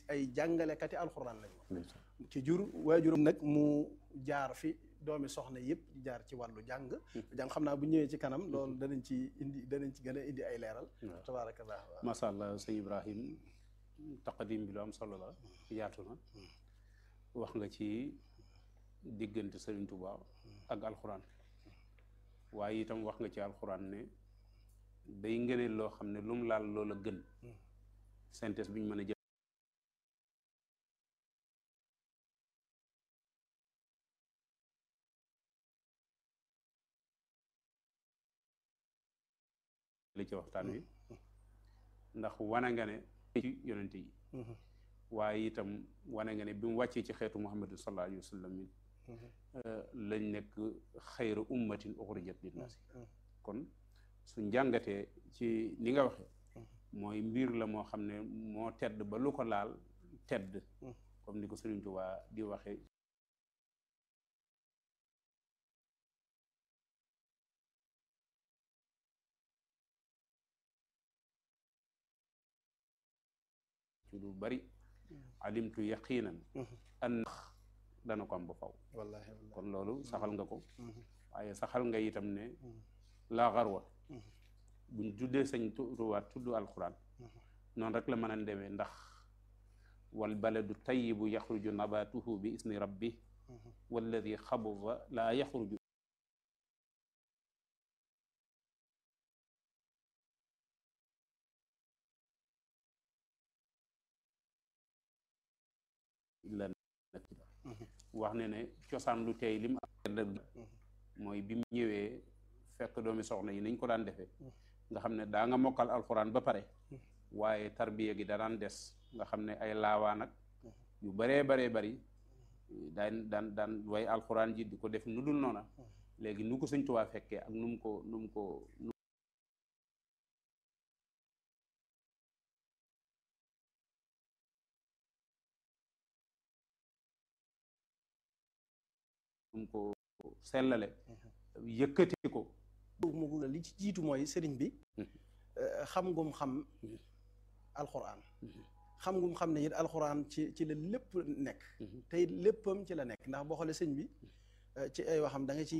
ay jàngalekati alxuraan lañu ci jur waajuram nag mu jaar fi doomi soxna yëpp jaar ci wàllu jàng jàng xam naa bu ñëwee ci kanam loolu danañ ci indi danañ ci gën a indi ay leeral tabaarakallah masha allah sëñ Ibrahim taqadim bi lu am solo la yaatu na wax nga ci diggante Sëriñ Tuubaa ak alxuraan waaye itam wax nga ci alxuraan ne day ngëneel loo xam ne lu mu laal loola gën synthèse bi ñu mën a jël li ci waxtaan wi ndax wane nga ne ci yonente yi waaye itam wane nga ne bi mu wàccee ci xeetu muhammadu sallallahu alayhi wa sallam lañ nekk xayra ummatin uxrijat linnaasi kon su njàngatee ci ni nga waxe mooy mbir la moo xam ne moo tedd ba lu ko laal tedd comme ni ko Sëriñ Tuubaa di waxe ci lu bari alimtu yaqinan an dana ko am ba faw wallaahi kon loolu saxal nga ko waaye saxal nga itam ne laa xarwa buñ tuddee sañ turuwaat tudd alquran noonu rek la mën a demee ndax wal baladu tayibu yaxruju nabatuhu bi isni rabbi walladi xabuba laa yaxruju illa wax ne ne cosaan lu tey lim mooy bi mu ñëwee fekk doomi soxna yi niñ ko daan defee nga xam ne daa nga mokkal alxuraan ba pare waaye tarbiya gi da daan des nga xam ne ay laawaan ak yu baree baree bari daan daan daan way alxuraan ji di ko def nu dul noona léegi nu ko Sëñ Tuubaa fekkee ak nu mu ko nu mu ko nu mu ko sellale yëkkati ko mu li ci jiitu mooy sëriñ bi xam ngum xam alxuraan xam ngum xam ne it alxuraan ci ci la lépp nekk te it léppam ci la nekk ndax boo xoolee sëñ bi ci ay waxam da nga ci